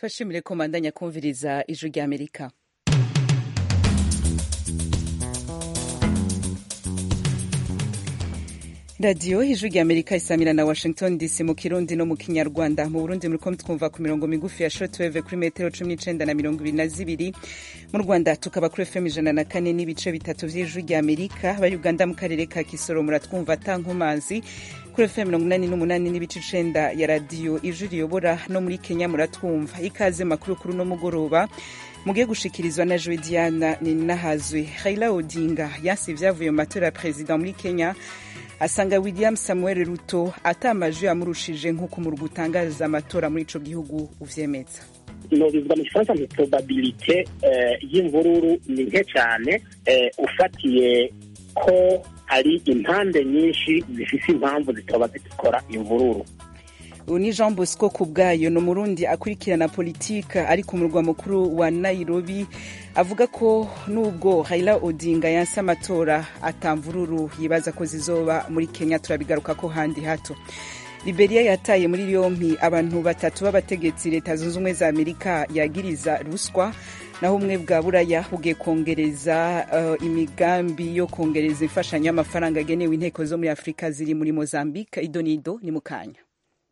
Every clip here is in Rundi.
tubashimire ko mandanya kumviriza ijwi rya amerika radiyo ijwi rya amerika isamira na washington dc mu kirundi no mu kinyarwanda mu burundi muriko twumva ku mirongo migufi ya shortwave kuri metero cumi n'icenda na mirongo ibiri na zibiri mu rwanda tukaba kuri fm ijana na kane n'ibice bitatu vy'ijwi rya amerika bari uganda mu karere ka kisoro muratwumva ata nkomazi kuri fm mirongo inani n'umunani n'ibice icenda ya radiyo ijwi riyobora no muri kenya muratwumva ikaze makuru kuri uno mugoroba mugiye gushikirizwa na joe diana ninahazwe raila odinga yansi ivyavuye mu matora ya perezida muri kenya asanga william samuel ruto atamajwi yamurushije nk'uko umurwa utangaza amatora muri ico gihugu uvyemeza nobivuga mu gifaransa nti probabilite y'imvururu ni nke cyane ufatiye ko hari impande nyinshi zifise impamvu zitoba zikora imvururu ubu ni jean bosco ku bwayo ni umurundi akurikirana politika ari ku murwa mukuru wa nairobi avuga ko nubwo raila odinga yanse amatora atamvururu yibaza ko zizoba muri kenya turabigaruka ko handi hato liberia yataye muri yompi abantu batatu b'abategetsi leta zunze ubumwe za amerika yagiriza ruswa naho ubumwe bwa buraya bugiye kongereza uh, imigambi yo kongereza imfashanyo y'amafaranga agenewe inteko zo muri afurika ziri muri mozambique idonido ni mu kanya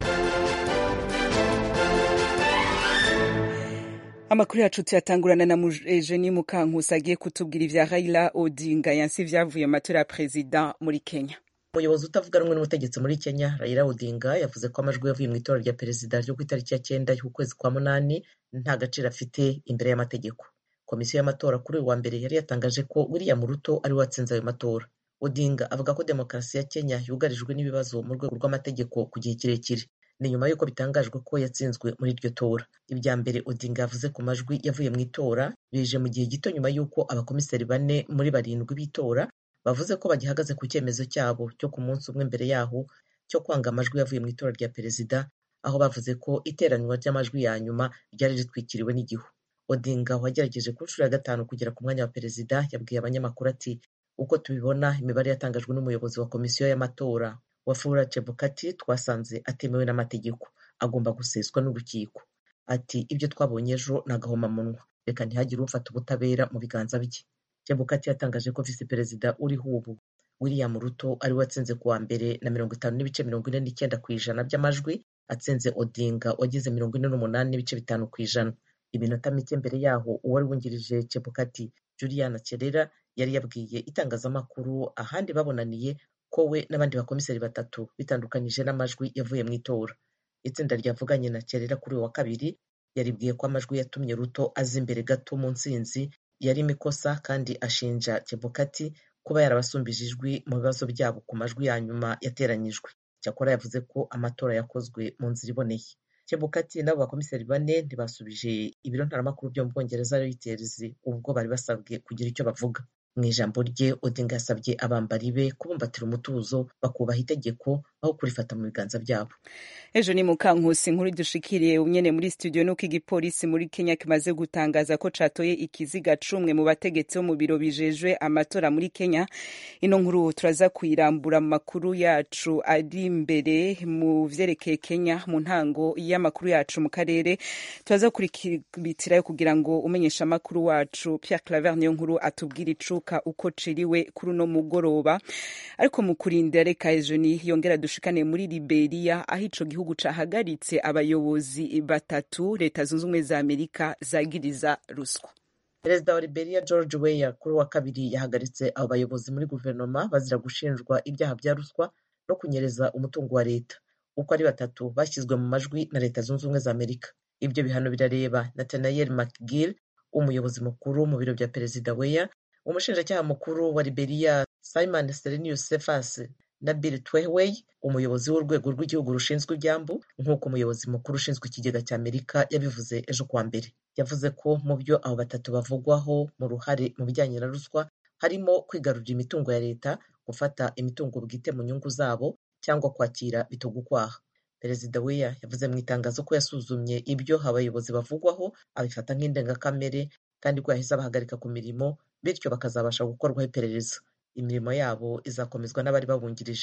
amakuru yacu tuyatangurana na Eugenie Mukankusi agiye kutubwira ivya Raila Odinga yansi vyavuye mu matora ya perezida muri Kenya umuyobozi utavuga rumwe n'ubutegetsi muri Kenya Raila Odinga yavuze ko amajwi yavuye mu itora rya perezida ryo ku itariki ya cyenda y'ukwezi kwa munani nta gaciro afite imbere y'amategeko komisiyo y'amatora kuri uyu wa mbere yari yatangaje ko William Ruto ari we watsinze ayo matora Odinga avuga ko demokarasi ya Kenya yugarijwe n'ibibazo mu rwego rw'amategeko ku gihe kirekire ni nyuma y'uko bitangajwe ko yatsinzwe muri iryo tora ibya mbere odinga yavuze ku majwi yavuye mu itora bije mu gihe gito nyuma y'uko abakomiseri bane muri barindwi b'itora bavuze ko bagihagaze ku cyemezo cyabo cyo ku munsi umwe mbere yaho cyo kwanga amajwi yavuye mu itora rya perezida aho bavuze ko iteranwa ry'amajwi ya nyuma ryari ritwikiriwe n'igihu odinga wagerageje ku nshuro ya gatanu kugera ku mwanya wa perezida yabwiye abanyamakuru ati uko tubibona imibare yatangajwe n'umuyobozi wa komisiyo y'amatora wafula chebukati twasanze atemewe n'amategeko agomba guseswa n'urukiko ati ibyo twabonye ejo ni agahomamunwa reka ntihagire ufata ubutabera mu biganza bye chebukati yatangaje ko visi perezida uriho ubu william ruto ari we watsinze kuwa mbere na mirongo itanu n'ibice mirongo ine n'icyenda ku ijana by'amajwi atsinze odinga wagize mirongo ine n'umunani n'ibice bitanu ku ijana iminota mike mbere yaho uwari wungirije chebukati juliana kerera yari yabwiye itangazamakuru ahandi babonaniye ko we n'abandi bakomiseri batatu bitandukanyije n'amajwi yavuye mu itora itsinda ryavuganye na kerera kuri uyu wa kabiri yaribwiye ko amajwi yatumye ruto aza imbere gato mu ntsinzi yarimo ikosa kandi ashinja chebukati kuba yarabasumbije ijwi mu bibazo byabo ku majwi ya nyuma yateranyijwe cyakora yavuze ko amatora yakozwe mu nzira iboneye chebukati n'abo bakomiseri bane ntibasubije ibiro ntaramakuru byo mu bwongereza reuters ubwo bari basabwe kugira icyo bavuga mu ijambo rye odinga yasabye abambari be kubumbatira umutuzo bakubaha itegeko aho kurifata mu biganza byabo ejo ni mukankusi nkuru dushikiriye unyene muri studio nuko igipolisi muri kenya kimaze gutangaza ko catoye ikiziga cumwe mu bategetsi bo mu biro bijejwe amatora muri kenya ino nkuru turaza kuyirambura mu makuru yacu ari imbere mu vyerekeye kenya mu ntango y'amakuru yacu mu karere turaza kurikibitirayo kugira ngo umenyesha amakuru wacu pierre claver niyo nkuru atubwira icuka uko ciriwe kuri uno mugoroba ariko mu kurindira reka ejo ni yongera dushikane muri liberia aho ico gihugu cahagaritse abayobozi batatu leta zunze ubumwe za amerika zagiriza ruswa perezida wa liberia george weya kuri wa kabiri yahagaritse abo bayobozi muri guverinoma bazira gushinjwa ibyaha bya ruswa no kunyereza umutungo wa leta uko ari batatu bashyizwe mu majwi na leta zunze ubumwe za amerika ibyo bihano birareba nathaniel mcgill umuyobozi mukuru mu biro bya perezida weya umushinjacyaha mukuru wa liberia simon serenius cephas na bill twehwey umuyobozi w'urwego rw'igihugu rushinzwe ibyambu nk'uko umuyobozi mukuru ushinzwe ikigega cya amerika yabivuze ejo kuwa mbere yavuze ko mu byo abo batatu bavugwaho mu ruhare mu bijyanye na ruswa harimo kwigarurira imitungo ya leta gufata imitungo bwite mu nyungu zabo cyangwa kwakira bitogukwaha perezida weya yavuze mu itangazo ko yasuzumye ibyo abayobozi bavugwaho abifata nk'indengakamere kandi ko yahise abahagarika ku mirimo bityo bakazabasha gukorwaho iperereza imirimo yabo izakomezwa n'abari babungirije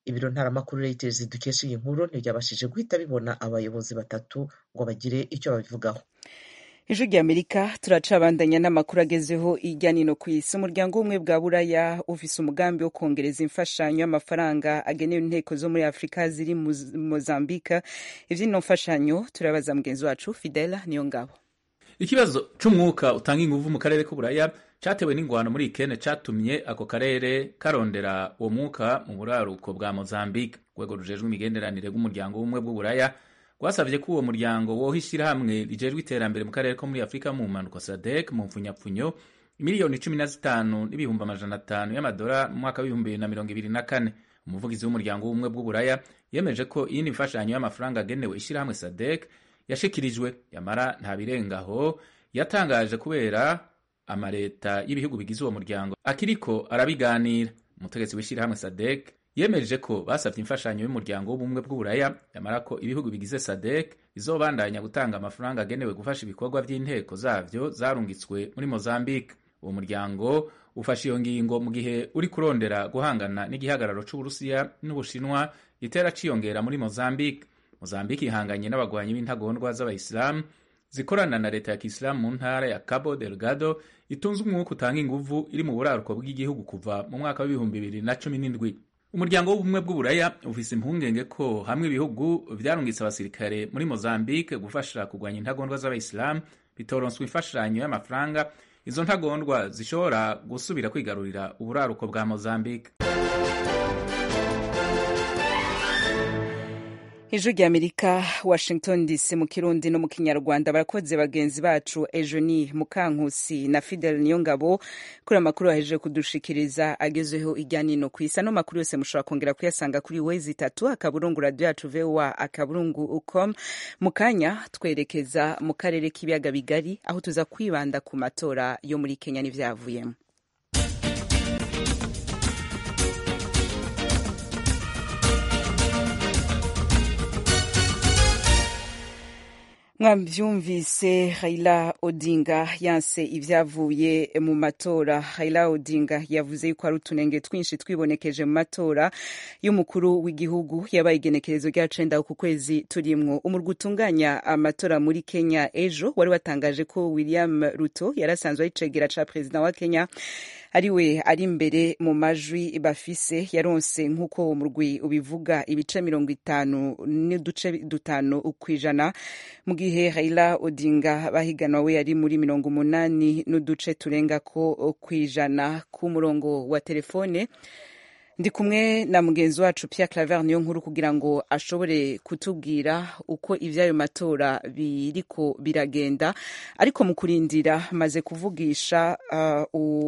ibiro ntaramakuru reuters dukesha iyi nkuru ntibyabashije guhita bibona abayobozi batatu ngo bagire icyo babivugaho ijwi rya amerika turacabandanya n'amakuru agezeho hirya no hino ku isi umuryango w'ubumwe bwa buraya ufise umugambi wo kongereza imfashanyo y'amafaranga agenewe inteko zo muri afurika ziri mozambika ivy'ino mfashanyo turabaza mugenzi wacu fidela niyo ngabo ikibazo c'umwuka utanga inguvu mu karere k'uburaya catewe n'ingwano muri ikene catumye ako karere karondera uwo mwuka mu buraruko bwa mozambique urwego rujejwe imigenderanire rw'umuryango w'ubumwe bw'uburaya rwasavye ko uwo muryango woha ishirahamwe rijejwe iterambere mu karere ko muri afurika mu mpanuka sadek mu mpfunyapfunyo miliyoni cumi na zitanu n'ibihumbi amajana atanu y'amadora mu mwaka w'ibihumbi bibiri na mirongo ibiri na kane umuvugizi w'umuryango w'ubumwe bw'uburaya yemeje ko iyindi mfashanyo y'amafaranga agenewe ishirahamwe sadek yashikirijwe yamara nta birengaho yatangaje kubera amaleta y'ibihugu bigize uwo muryango akiriko arabiganira umutegetsi w'ishirahamwe sadek yemeje ko basabye imfashanyo y'umuryango w'ubumwe bw'uburaya yamara ko ibihugu bigize sadek bizobandanya gutanga amafaranga agenewe gufasha ibikorwa by'inteko zavyo zarungitswe muri mozambique uwo muryango ufashe iyo ngingo mu gihe uri kurondera guhangana n'igihagararo c'uburusiya n'ubushinwa gitera ciyongera muri mozambique mozambique ihanganye n'abagwanyi b'intagondwa z'abayisilamu zikorana na leta ya kisilamu mu ntara ya cabo delgado itunze umwuka utanga inguvu iri mu buraruko bw'igihugu kuva mu mwaka w'ibihumbi bibiri na cumi n'indwi umuryango w'ubumwe bw'uburaya ufise impungenge ko hamwe ibihugu vyarungitse abasirikare muri mozambique gufasha kurwanya intagondwa z'abayisilamu bitoronswa imfashanyo y'amafaranga izo ntagondwa zishobora gusubira kwigarurira uburaruko bwa mozambique ijwi rya amerika washington dc mu kirundi no mu kinyarwanda barakoze bagenzi bacu ejoni mukankusi na fidel niyongabo kuri amakuru bahejeje kudushikiriza agezeho ijya nino ku isi ano makuru yose mushobora kongera kuyasanga kuri wezi itatu akaburungu radiyo yacu voa akaburungu ucom mu kanya twerekeza mu karere k'ibiyaga bigari aho tuza kwibanda ku matora yo muri kenya n'ivyavuyemo mwavyumvise Raila Odinga yanse ivyavuye mu matora Raila Odinga yavuze yuko ari utunenge twinshi twibonekeje mu matora y'umukuru w'igihugu yabaye igenekerezo rya cenda ku kwezi turimwo umurwi utunganya amatora muri Kenya ejo wari watangaje ko William Ruto yarasanzwe ari cegera ca perezida wa Kenya ariwe ari imbere mu majwi bafise yaronse nk'uko uwo murwi ubivuga ibice mirongo itanu n'uduce dutanu kw'ijana mu gihe Raila Odinga bahiganwa we yari muri mirongo umunani n'uduce turenga ko kw'ijana ku murongo wa telefone ndi kumwe na mugenzi wacu Pierre Claver niyo nkuru kugira ngo ashobore kutubwira uko ivy'ayo matora biriko biragenda ariko mu kurindira maze kuvugisha uh,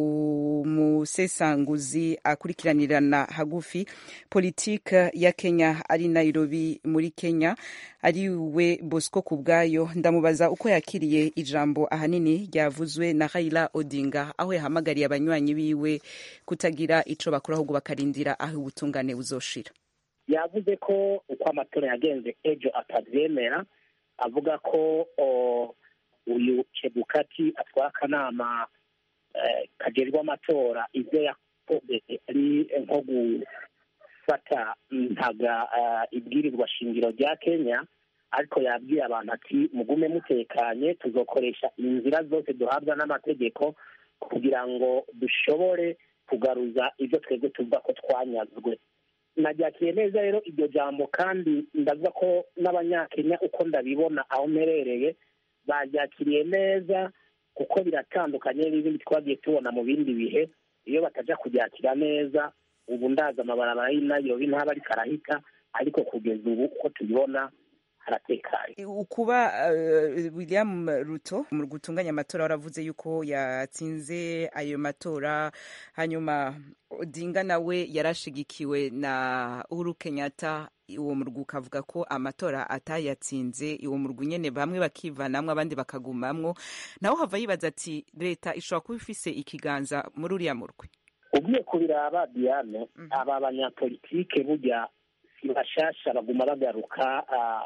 umusesanguzi akurikiranirana hagufi politike ya Kenya ari Nairobi muri Kenya ari we Bosco Kubwayo ndamubaza uko yakiriye ijambo ahanini ryavuzwe na Raila Odinga aho yahamagariye abanywanyi biwe kutagira ico bakora ahubwo bakarindira aho ubutungane buzoshira yavuze ko uko amatora yagenze ejo atavyemera avuga ko uyu chebukati atwara akanama kajejwe amatora ivyo yakoze ari nko gufata ntaga ibwirizwa shingiro rya kenya ariko yabwiye abantu ati mugume mutekanye tuzokoresha inzira zose duhabwa n'amategeko kugira ngo dushobore kugaruza ibyo twebwe tuvuga ko twanyazwe naryakiriye neza rero iryo jambo kandi ndavuga ko n'abanyakenya uko ndabibona aho mperereye baryakiriye neza kuko biratandukanye n'ibindi twagiye tubona mu bindi bihe iyo bataja kuryakira neza ubu ndaza amabarabara y'inayobi ntaba ariko arahita ariko kugeza ubu uko tubibona haratekanye ukuba uh, william ruto mu gutunganya amatora waravuze yuko yatsinze ayo matora hanyuma odinga nawe yarashigikiwe na uhuru kenyatta uwo murwi ukavuga ko amatora atayatsinze uwo murwi nyene bamwe bakivanamwo abandi bakagumamwo nawe hava yibaza ati leta ishobora kuba ifise ikiganza muri uriya murwi ugiye kubiraba diane aba banyapolitike burya si bashasha baguma bagaruka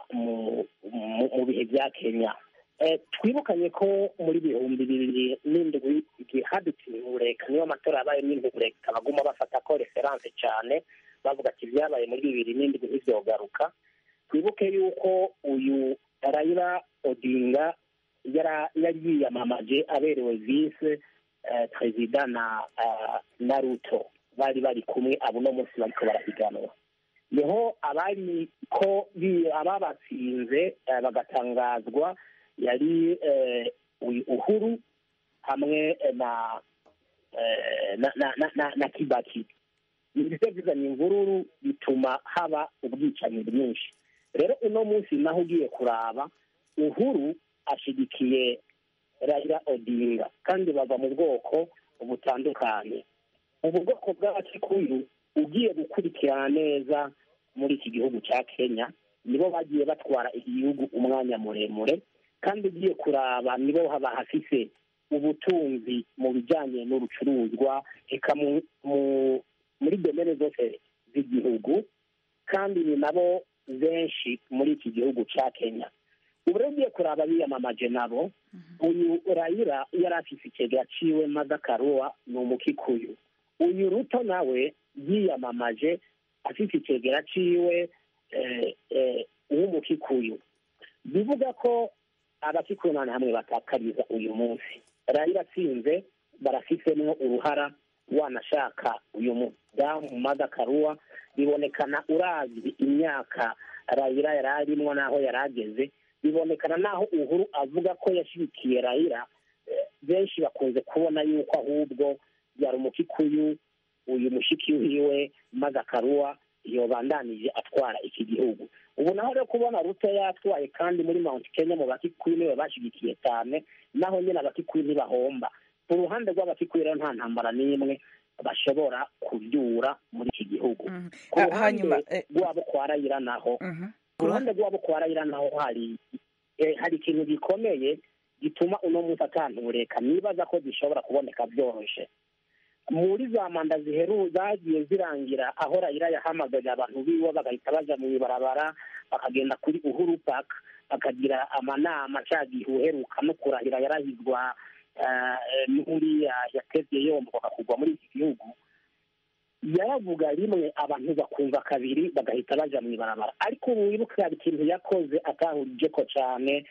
mu bihe bya kenya twibukanye ko muri bihumbi bibiri n'indwi igihe hadutse intureka niyo amatora yabaye n'intureka baguma bafata ko referanse cyane bavuga ati ibyabaye muri bibiri n'indwi ntibyogaruka twibuke yuko uyu Raila Odinga yari yiyamamaje aberewe vise perezida na na Ruto bari bari kumwe abo uno munsi bariko barahiganwa niho abari ko ababatsinze bagatangazwa yari uhuru hamwe na na kibaki ibyo bizanye imvururu bituma haba ubwicanyi bwinshi rero uno munsi naho ugiye kuraba uhuru ashigikiye Raila Odinga kandi bava mu bwoko butandukanye ubu bwoko bw'abakikuyu ugiye gukurikirana neza muri iki gihugu cya kenya nibo bagiye batwara igihugu umwanya muremure kandi ugiye kuraba nibo haba hafise ubutunzi mu bijyanye n'urucuruzwa reka muri domene zose z'igihugu kandi ni nabo benshi muri iki gihugu cya kenya ubu rero ugiye kuraba biyamamaje nabo uyu rayira yari afise ikigega ciwe madakaruwa ni umukikuyu uyu ruto nawe yiyamamaje afite ikigera ciwe w'umukikuyu bivuga ko abakikuyu nane hamwe batakariza uyu munsi rayira atsinze barafisemwo uruhara wanashaka uyu mudamu madakaruwa bibonekana urazwi imyaka rayira yari arimwo n'aho yari ageze bibonekana n'aho uhuru avuga ko yashyigikiye rayira benshi bakunze kubona yuko ahubwo yari umukikuyu uyu mushiki wiwe madakaruwa yobandanije atwara iki gihugu ubu naho rero kubona ruto yatwaye kandi muri mount kenya mu bakikuyu niwe bashyigikiye cyane naho nyine abakikuyu ntibahomba ku ruhande rw'abakikuyu rero nta ntambara n'imwe bashobora kubyura muri iki gihugu ku ruhande rwabo kwa rayira naho ku ruhande rwabo kwa rayira naho hari hari ikintu gikomeye gituma uno munsi atantureka nibaza ko gishobora kuboneka byoroshye muri za manda ziheru zagiye zirangira aho rayira yahamagaye abantu biwe bagahita baja mu ibarabara bakagenda kuri uhuru park bakagira amanama cagihe uheruka no kurahira yarahizwa n'uriya yatevye yomboka kugwa muri iki gihugu yaravuga rimwe abantu bakumva kabiri bagahita baja mu ibarabara ariko ubu wibuke hari ikintu yakoze atahurijeko cane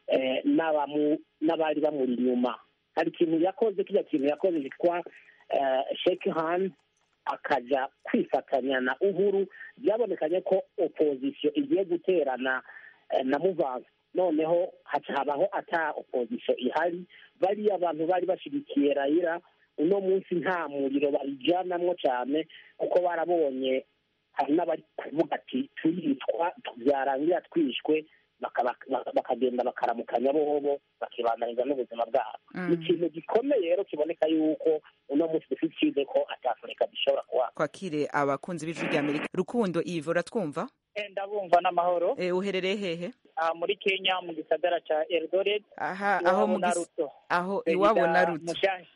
n'abari bamuri inyuma hari ikintu yakoze kirya kintu yakoze kitwa shake hand akaja kwifatanya na uhuru byabonekanye ko opozisiyo igiye guterana na muvansi noneho haca habaho ata opozisiyo ihari bariya abantu bari bashyigikiye rayira uno munsi nta muriro barijyanamwo cyane kuko barabonye hari n'abari kuvuga ati turicwa byarangira twishwe bakagenda bakaramukanya bobo bakibandaniza n'ubuzima bwabo ni ikintu gikomeye rero kiboneka yuko uno munsi dufite icyizere ko atafurika gishobora kuba kwakire abakunzi b'ijwi rya amerika rukundo ivo uratwumva ndabumva n'amahoro uherereye hehe muri kenya mu gisagara cya eldoret aha aho mu aho iwabo na ruto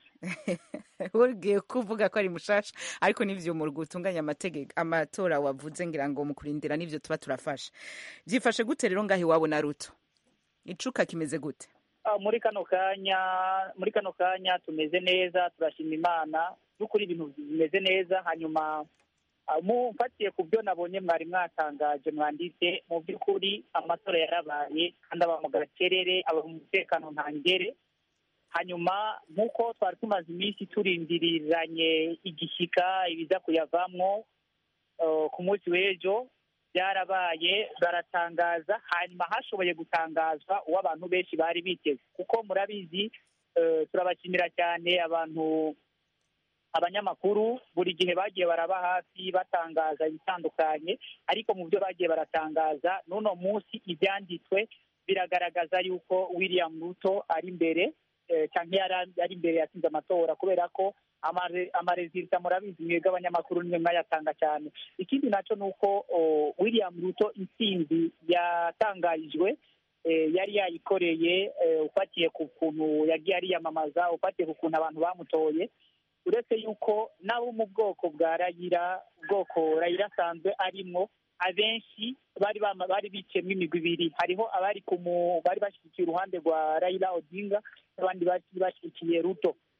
ugiye kuvuga ko ari mushasha ariko n'ivyo mu gutunganya amategeko amatora wavuze ngira ngo mu kurindira n'ivyo tuba turafasha byifashe gute rero ngaho iwabo na ruto icuka kimeze gute muri kano kanya muri kano kanya tumeze neza turashima imana n'ukuri ibintu bimeze neza hanyuma mufatiye ku byo nabonye mwari mwatangaje mwanditse mu by'ukuri amatora yarabaye kandi aba mu gacerere aba mu mutekano ntangere hanyuma nk'uko twari tumaze iminsi turindiriranye igishyika ibiza kuyavamwo ku munsi w'ejo byarabaye baratangaza hanyuma hashoboye gutangazwa uwo abantu benshi bari biteze kuko murabizi turabashimira cyane abantu abanyamakuru buri gihe bagiye baraba hafi batangaza ibitandukanye ariko mu byo bagiye baratangaza n'uno munsi ibyanditswe biragaragaza yuko william ruto ari imbere cyangwa yari imbere yatsinze amatora kubera ko amarezilita murabizi mwebwe abanyamakuru nimwe mwayatanga cyane ikindi nacyo ni uko william ruto intsinzi yatangarijwe yari yayikoreye ufatiye ku kuntu yagiye ariyamamaza ufatiye ku kuntu abantu bamutoye uretse yuko nabo mu bwoko bwa rayira ubwoko rayira asanzwe arimwo abenshi bari bari biciyemo imigwi ibiri hariho abari bari bashyigikiye uruhande rwa rayira odinga n'abandi bashyigikiye ruto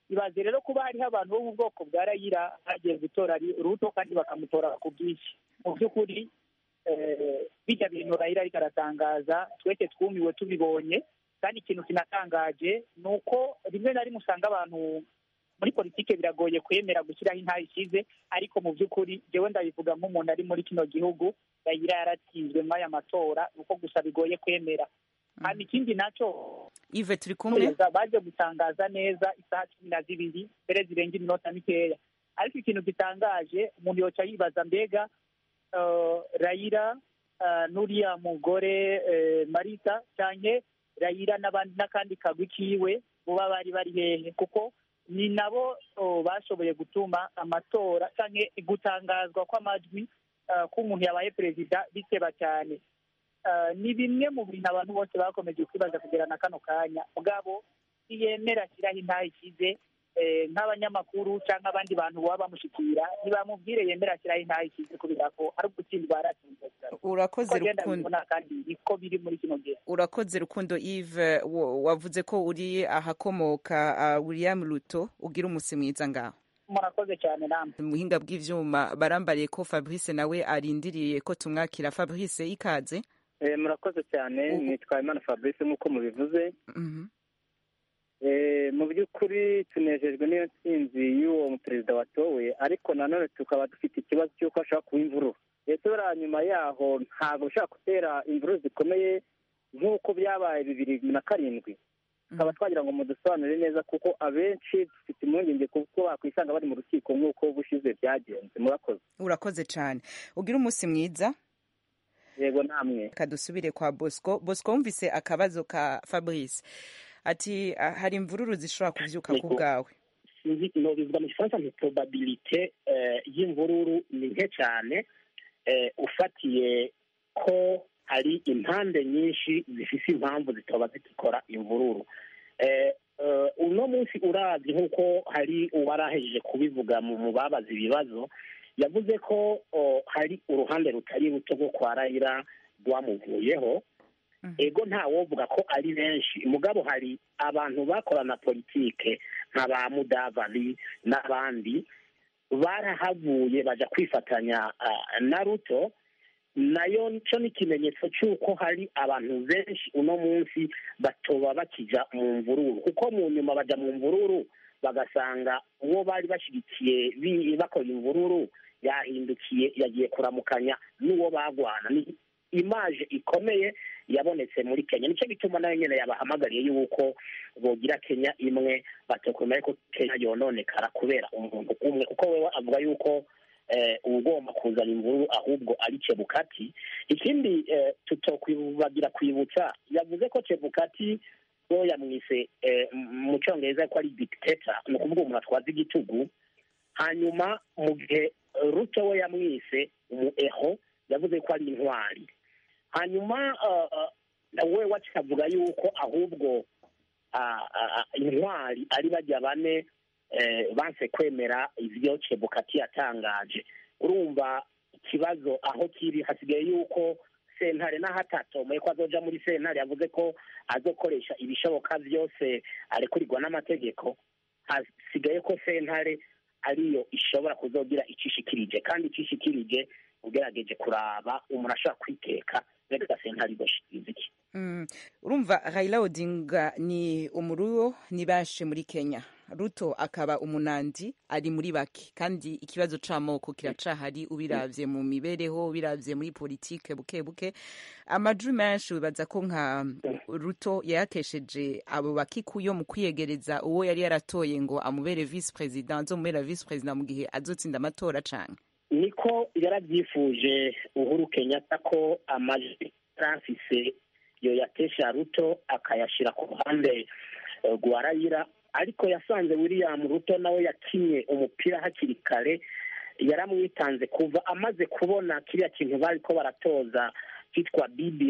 ibaze rero kuba hariho abantu bo mu bwoko bwa rayira bagiye gutora ruto kandi bakamutora ku bwinshi mu by'ukuri bijya bintu rayira ariko aratangaza twese twumiwe tubibonye kandi ikintu kinatangaje ni uko rimwe na rimwe usanga abantu muri politike biragoye kwemera gushyiraho intara ishize ariko mu by'ukuri jewe ndabivuga nk'umuntu ari muri kino gihugu rayira yaratsinzwe muri aya matora ni uko gusa bigoye kwemera hanyuma ikindi nacyo ive turi kumwe baje gutangaza neza isaha cumi na zibiri mbere zirenga iminota mikeya ariko ikintu gitangaje umuntu yoca yibaza mbega rayira n'uriya mugore marita cyane rayira n'akandi kagwi kiwe buba bari bari hehe kuko ni nabo bashoboye gutuma amatora cyangwa gutangazwa kw'amajwi k'umuntu yabaye perezida biteba cyane ni bimwe mu bintu abantu bose bakomeje kwibaza kugera na kano kanya ubwabo ntiyemera ashyiraho intaha ishyize nk'abanyamakuru cyangwa abandi bantu baba bamushyikira ntibamubwire yemera ashyiraho intaha ishyize kubera ko ari ugutsindwa yaratsinze urakoze rukundo kandi niko biri muri kino gihe urakoze rukundo Yves wavuze ko uri ahakomoka William Ruto ugira umunsi mwiza ngaho murakoze cyane namwe mu buhinga bw'ibyuma barambariye ko Fabrice nawe arindiriye ko tumwakira Fabrice ikaze murakoze cyane nitwa Imana Fabrice nk'uko mubivuze mu by'ukuri tunejejwe n'iyo nsinzi y'uwo perezida watowe ariko nanone tukaba dufite ikibazo cy'uko ashobora kuba imvururu ndetse buriya nyuma yaho ntabwo ushobora gutera imvururu zikomeye nk'uko byabaye bibiri na karindwi tukaba twagira ngo mudusobanurire neza kuko abenshi dufite impungenge kuko bakwisanga bari mu rukiko nk'uko bushize byagenze murakoze urakoze cyane ugira umunsi mwiza yego namwe kadusubire kwa bosco bosco wumvise akabazo ka fabrice ati hari imvururu zishobora kubyuka ku bwawe bivuga mu gifaransa ni probabilite y'imvururu ni nke cyane ufatiye ko hari impande nyinshi zifite impamvu zitaba zikora imvururu uno munsi urazi nk'uko hari uwarahejeje kubivuga mu babaza ibibazo yavuze ko hari uruhande rutari ruto rwo kwa rayira rwamuvuyeho ego ntawovuga ko ari benshi mugabo hari abantu bakorana politike nka ba mudavali n'abandi barahavuye baja kwifatanya na ruto nayo cyo ni ikimenyetso cy'uko hari abantu benshi uno munsi batoba bakijya mu mvururu kuko mu nyuma bajya mu mvururu bagasanga uwo bari bashyigikiye bakora imvururu yahindukiye yagiye kuramukanya n'uwo bagwana ni imaje ikomeye yabonetse muri kenya nicyo gituma nayo nyine yabahamagariye yuko bogira kenya imwe batakomeye ko kenya yononekara kubera umuntu umwe kuko we avuga yuko ugomba kuzana imvururu ahubwo ari cebukati ikindi tutokwibagira kwibutsa yavuze ko cebukati we yamwise mu cyongereza ko ari dikiteta ni ukuvuga umuntu atwaza igitugu hanyuma mu gihe ruto we yamwise umu eho yavuze ko ari intwari hanyuma we wakavuga yuko ahubwo intwari ari bajya bane banse kwemera ibyo cebukati yatangaje urumva ikibazo aho kiri hasigaye yuko sentare n'ahatatomoye ko azoja muri sentare yavuze ko azokoresha ibishoboka byose arekurirwa n'amategeko hasigaye ko sentare ariyo ishobora kuzogira icishikirije kandi icishikirije ugerageje kuraba umuntu ashobora kwiteka mbega sentare igashikiriza iki urumva Raila Odinga ni umuruwo ni benshi muri Kenya Ruto akaba umunandi ari muri bake kandi ikibazo c'amoko kiracahari ubiravye mu mibereho ubiravye muri politike buke buke amajwi menshi wibaza ko nka Ruto yayakesheje abo bakikuyo mu kwiyegereza uwo yari yaratoye ngo amubere vice president azomubera vice president mu gihe azotsinda amatora canke niko yarabyifuje Uhuru Kenyatta ko amajwi afise yo yatesha ruto akayashyira ku ruhande rwa rayira ariko yasanze william ruto nawe yakinye umupira hakiri kare yaramwitanze kuva amaze kubona kiriya kintu bari ko baratoza cyitwa bbi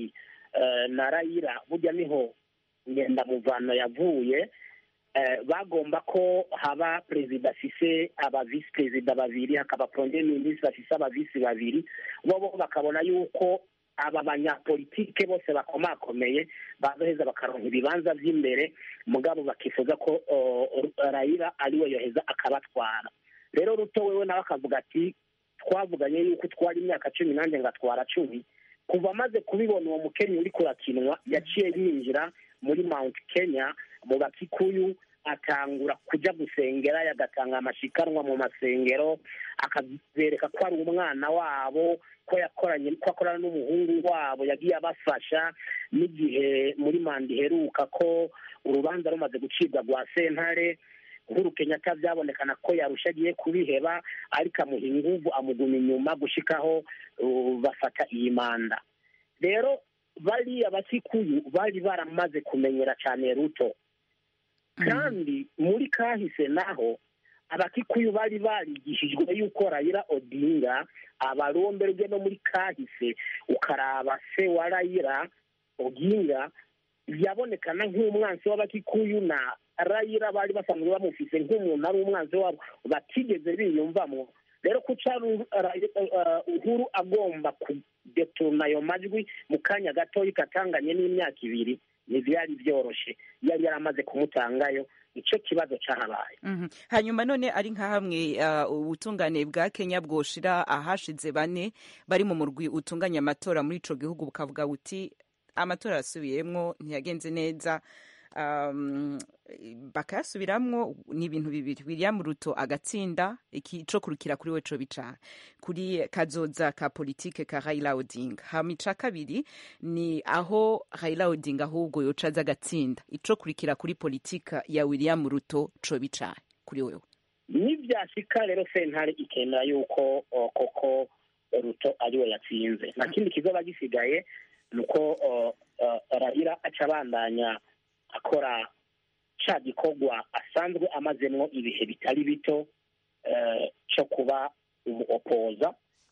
na rayira burya niho ngendamuvano yavuye bagomba ko haba perezida afise aba visi perezida babiri hakaba premier minisitiri afise aba visi babiri bo bakabona yuko aba banyapolitike bose bakomakomeye bazoheza bakaronka ibibanza vy'imbere mugabo bakifuza ko rayira ariwe yoheza akabatwara rero ruto wewe nawe akavuga ati twavuganye yuko utwara imyaka cumi nanjye ngatwara cumi kuva amaze kubibona uwo mukenyi uri kurakinwa yaciye yinjira muri mount kenya mu bakikuyu atangura kujya gusengera yagatanga amashikanwa mu masengero akabereka ko ari umwana wabo ko yakoranye ko akorana n'umuhungu wabo yagiye abafasha n'igihe muri manda iheruka ko urubanza rumaze gucibwa rwa sentare uhuru kenyatta byabonekana ko yarusha agiye kubiheba ariko amuha inguvu amuguma inyuma gushikaho bafata iyi manda rero bariya bakikuyu bari baramaze kumenyera cyane ruto kandi muri kahise naho abakikuyu bari barigishijwe yuko rayira odinga abaromberwe no muri kahise ukaraba se wa rayira odinga yabonekana nk'umwansi w'abakikuyu na rayira bari basanzwe bamufise nk'umuntu ari umwanzi wabo batigeze biyumvamo rero kuca uhuru agomba kudetona ayo majwi mu kanya gatoya katanganye n'imyaka ibiri ntibyari byoroshye yari yaramaze kumutangayo icyo kibazo cyahabaye hanyuma none ari nka hamwe ubutungane bwa kenya bwoshira ahashize bane bari mu murwi utunganya amatora muri ico gihugu bukavuga buti amatora arasubiyemwo ntiyagenze neza bakayasubiramwo ni ibintu bibiri william ruto agatsinda ico kurukira kuri we co bica kuri kazoza ka politike ka raila odinga hama ica kabiri ni aho raila odinga ahubwo yoca aza agatsinda ico kurikira kuri politika ya william ruto co bica kuri wewe nivyashika rero sentare ikemera yuko koko ruto ariwe yatsinze nta kindi kizoba gisigaye ni uko raila aca abandanya akora ca gikorwa asanzwe amazemwo ibihe bitari bito cyo kuba umuopoza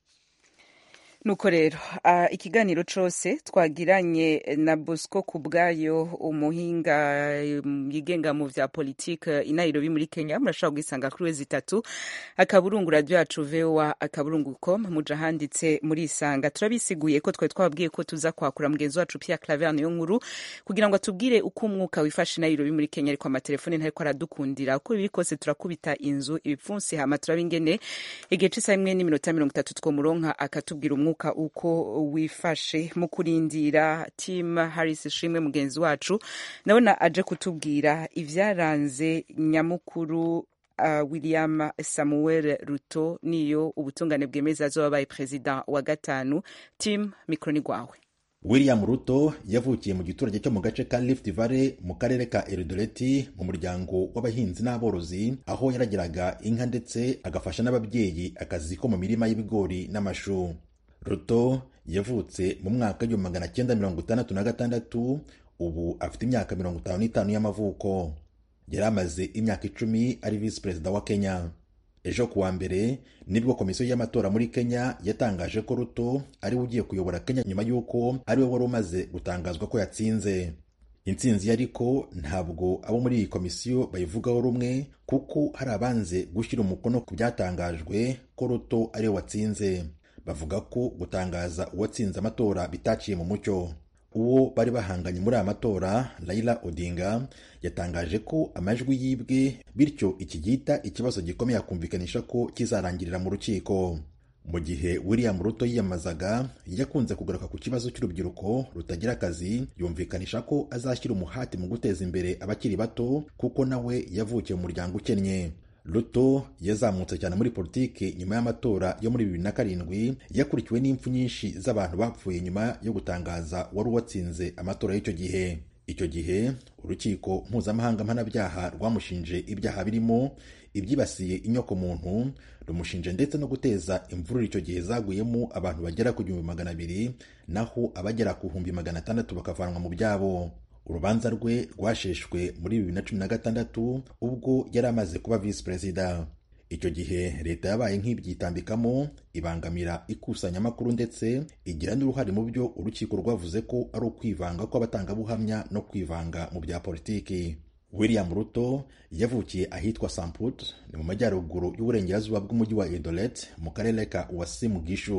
nuko rero ikiganiro cose twagiranye na bosco ku bwayo umuhinga yigenga mu vya politike i nairobi muri kenya murashobora kugisanga kuri wezi itatu akaburungu radio yacu voa akaburungu com muja handitse muri isanga turabisiguye ko twari twababwiye ko tuza kwakura mugenzi wacu pia claver niyo nkuru kugira ngo atubwire uko umwuka wifashe i nairobi muri kenya ariko amatelefone ntariko aradukundira uko biri kose turakubita inzu ibipfunsi hama turaba ingene igihe c'isaha imwe n'iminota mirongo itatu twomuronka akatubwira umwuka umwuka uko wifashe mu kurindira tim harris shimwe mugenzi wacu ndabona aje kutubwira ivyaranze nyamukuru uh, william samuel ruto niyo ubutungane bwemeza azoba abaye perezida wa gatanu tim mikro ni gwawe william ruto yavukiye mu giturage cyo mu gace ka rift valley mu karere ka eridoreti mu muryango w'abahinzi n'aborozi aho yaragiraga inka ndetse agafasha n'ababyeyi akazi ko mu mirima y'ibigori n'amashu ruto yavutse mu mwaka w'igihumbi magana cyenda mirongo itandatu na gatandatu ubu afite imyaka mirongo itanu n'itanu y'amavuko yari amaze imyaka icumi ari visi perezida wa kenya ejo kuwa mbere nibwo komisiyo y'amatora muri kenya yatangaje ko ruto ariwe ugiye kuyobora kenya nyuma y'uko ariwe wari umaze gutangazwa ko yatsinze intsinzi ariko ntabwo abo muri iyi komisiyo bayivugaho rumwe kuko hari abanze gushyira umukono ku byatangajwe ko ruto ariwe watsinze bavuga ko gutangaza uwatsinze amatora bitaciye mu mucyo uwo bari bahanganye muri aya matora Raila Odinga yatangaje ko amajwi yibwe bityo iki gihita ikibazo gikomeye akumvikanisha ko kizarangirira mu rukiko mu gihe William Ruto yiyamazaga yakunze kugaruka ku kibazo cy'urubyiruko rutagira akazi yumvikanisha ko azashyira umuhati mu guteza imbere abakiri bato kuko nawe yavukiye mu muryango ukennye Ruto yazamutse cyane muri politiki nyuma y'amatora yo muri bibiri na karindwi yakurikiwe n'impfu nyinshi z'abantu bapfuye nyuma yo gutangaza wari uwatsinze amatora y'icyo gihe icyo gihe urukiko mpuzamahanga mpanabyaha rwamushinje ibyaha birimo ibyibasiye inyokomuntu rumushinje ndetse no guteza imvururu icyo gihe zaguyemo abantu bagera ku gihumbi magana abiri naho abagera ku bihumbi magana atandatu bakavanwa mu byabo urubanza rwe rwasheshwe muri bibiri na cumi na gatandatu ubwo yari amaze kuba visi perezida icyo gihe leta yabaye nk'ibyitambikamo ibangamira ikusanyamakuru ndetse igira n'uruhare mu byo urukiko rwavuze ko ari ukwivanga kw'abatangabuhamya no kwivanga mu bya politiki william ruto yavukiye ahitwa samput ni mu majyaruguru y'uburengerazuba bw'umujyi wa edolet mu karere ka uwasimu gishu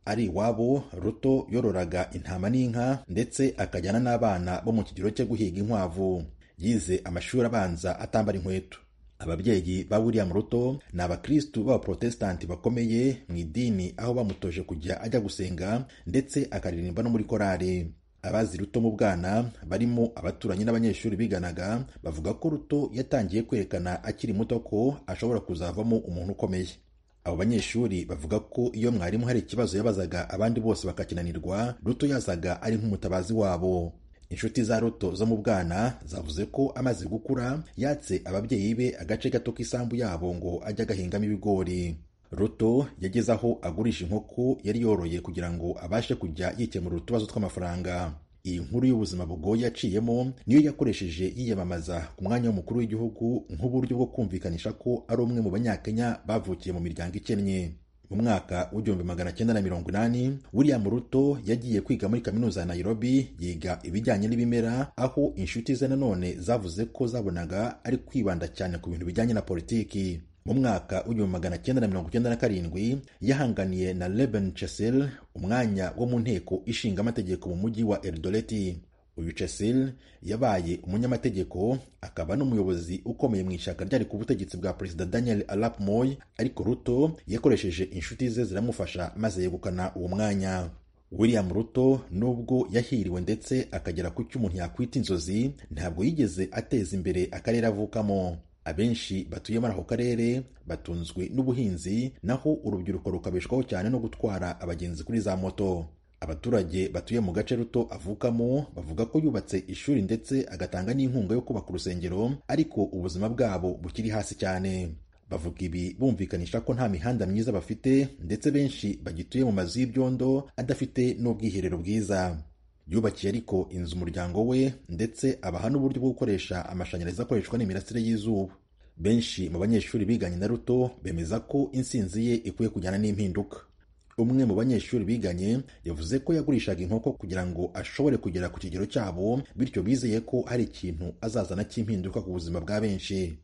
ari iwabo ruto yororaga intama n'inka ndetse akajyana n'abana bo mu kigero cyo guhiga inkwavu yize amashuri abanza atambara inkweto ababyeyi ba william ruto ni abakristu b'abaprotesitanti bakomeye mu idini aho bamutoje kujya ajya gusenga ndetse akaririmba no muri korari abazi ruto mu bwana barimo abaturanyi n'abanyeshuri biganaga bavuga ko ruto yatangiye kwerekana akiri muto ko ashobora kuzavamo umuntu ukomeye abo banyeshuri bavuga ko iyo mwarimu hari ikibazo yabazaga abandi bose bakakinanirwa ruto yazaga ari nk'umutabazi wabo inshuti za ruto zo mu bwana zavuze ko amaze gukura yatse ababyeyi be agace gato k'isambu yabo ngo ajye agahingamo ibigori ruto yageze aho agurisha inkoko yari yoroye kugira ngo abashe kujya yikemurira utubazo tw'amafaranga iyi nkuru y'ubuzima bugoye yaciyemo niyo yakoresheje yiyamamaza ku mwanya w'umukuru w'igihugu nk'uburyo bwo kumvikanisha ko ari umwe mu banyakenya bavukiye mu miryango ikennye mu mwaka w'igihumbi magana cyenda na mirongo inani william ruto yagiye kwiga muri kaminuza ya nairobi yiga ibijyanye n'ibimera aho inshuti ze nanone zavuze ko zabonaga ari kwibanda cyane ku bintu bijyanye na politiki mu mwaka w'igihumbi magana cyenda na mirongo cyenda na karindwi yahanganiye na Reuben Chessel umwanya wo mu nteko ishinga amategeko mu mujyi wa Eldoreti uyu Chessel yabaye umunyamategeko akaba n'umuyobozi ukomeye mu ishyaka ryari ku butegetsi bwa perezida Daniel Arap Moi ariko Ruto yakoresheje inshuti ze ziramufasha maze yegukana uwo mwanya William Ruto nubwo yahiriwe ndetse akagera ku cyo umuntu yakwita inzozi ntabwo yigeze ateza imbere akarere avukamo abenshi batuye muri ako karere batunzwe n'ubuhinzi naho urubyiruko rukabeshwaho cyane no gutwara abagenzi kuri za moto abaturage batuye mu gace ruto avukamo bavuga ko yubatse ishuri ndetse agatanga n'inkunga yo kubaka urusengero ariko ubuzima bwabo bukiri hasi cyane bavuga ibi bumvikanisha ko nta mihanda myiza bafite ndetse benshi bagituye mu mazu y'ibyondo adafite n'ubwiherero bwiza yubakiye ariko inzu umuryango we ndetse abaha n'uburyo bwo gukoresha amashanyarazi akoreshwa n'imirasire y'izuba benshi mu banyeshuri biganye na ruto bemeza ko insinzi ye ikwiye kujyana n'impinduka umwe mu banyeshuri biganye yavuze ko yagurishaga inkoko kugira ngo ashobore kugera ku kigero cyabo bityo bizeye ko hari ikintu azazana cy'impinduka ku buzima bwa benshi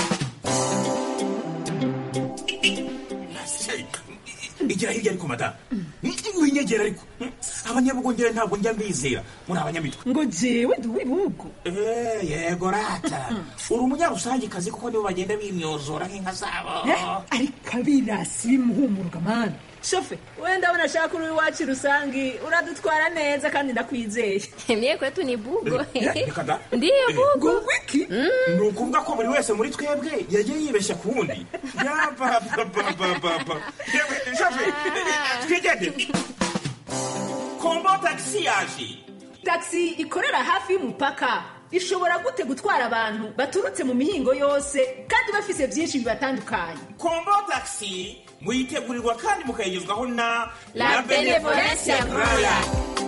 igira hirya ariko madamu winyegera ariko abanyabugongera ntabwo njya mbizera muri abanyamitwe ngo jewe ndi uw'ibihugu yego rata uri umunyarusangikazi kuko nibo bagenda bimyozora nk'inka zabo ariko abirasi bimuhumuruka mani shofe wenda abona ashaka uri iwacu rusangi uradutwara neza kandi ndakwizeye mie kwetu ni bugo reka da ndiyo bugo ngo wiki ni ukuvuga ko buri wese muri twebwe yagiye yibeshya ku wundi yabababababa yewe shafe twigendere kombo tagisi yaje taxi ikorera hafi y'umupaka ishobora gute gutwara abantu baturutse mu mihingo yose kandi bafise byinshi bibatandukanye kombo tagisi muyitegurirwa kandi mukayigezwaho na La Benevolencia Royal.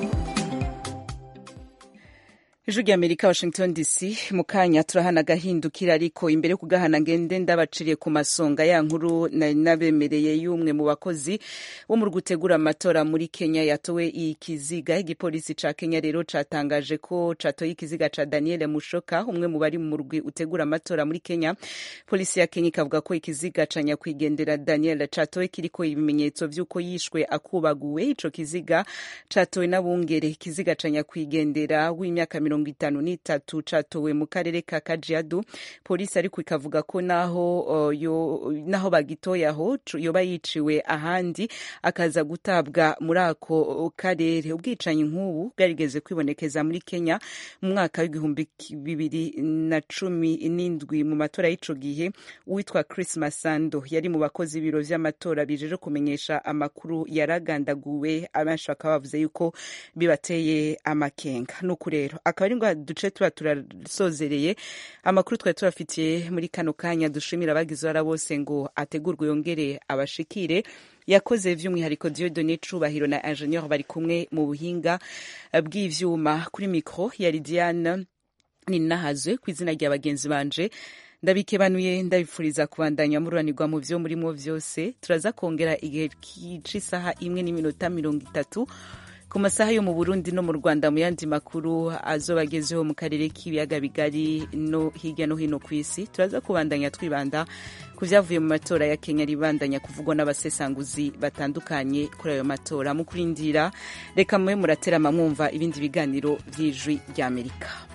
ijwi ry'amerika washington dc mu kanya turahana agahindukira ariko imbere yo kugahana ngende ndabaciriye ku masonga ya nkuru nari nabemereye y'umwe mu bakozi bo mu gutegura amatora muri kenya yatowe ikiziga igipolisi ca kenya rero catangaje ko catoye ikiziga ca daniel mushoka umwe mu bari mu rugwi utegura amatora muri kenya polisi ya kenya ikavuga ko ikiziga ca nyakwigendera daniel catowe kiriko ibimenyetso vy'uko yishwe akubaguwe ico kiziga catowe n'abungere ikiziga ca nyakwigendera w'imyaka mirongo itanu n'itatu catowe mu karere ka kajiado polisi ariko ikavuga ko naho uh, yo, naho bagitoye aho cu- yoba yiciwe ahandi akaza gutabwa muri ako karere ubwicanyi nk'ubu bwarigeze kwibonekeza muri kenya mu mwaka w'igihumbi ki- bibiri na cumi n'indwi mu matora y'ico gihe uwitwa chris masando yari mu bakozi b'ibiro vy'amatora bijeje kumenyesha amakuru yaragandaguwe abenshi bakaba bavuze yuko bibateye amakenga nuko rero akaba ari ngo duce tuba turasozereye amakuru twari tubafitiye muri kano kanya dushimira abagize uruhara bose ngo ategurwe yongere abashikire yakoze vy'umwihariko Dieudonné Cubahiro na Ingenieur bari kumwe mu buhinga bw'ivyuma kuri micro yari Diane ninahazwe ku izina rya bagenzi banje ndabikebanuye ndabifuriza kubandanya mururanirwa mu vyo murimo vyose turaza kongera igihe c'isaha imwe n'iminota mirongo itatu ku masaha yo mu burundi no mu rwanda mu yandi makuru azoba agezeho mu karere k'ibiyaga bigari no hirya no hino ku isi turaza kubandanya twibanda ku vyavuye mu matora ya kenya ribandanya kuvugwa n'abasesanguzi batandukanye kuri ayo matora mu kurindira reka mube muraterama mwumva ibindi biganiro vy'ijwi ry'amerika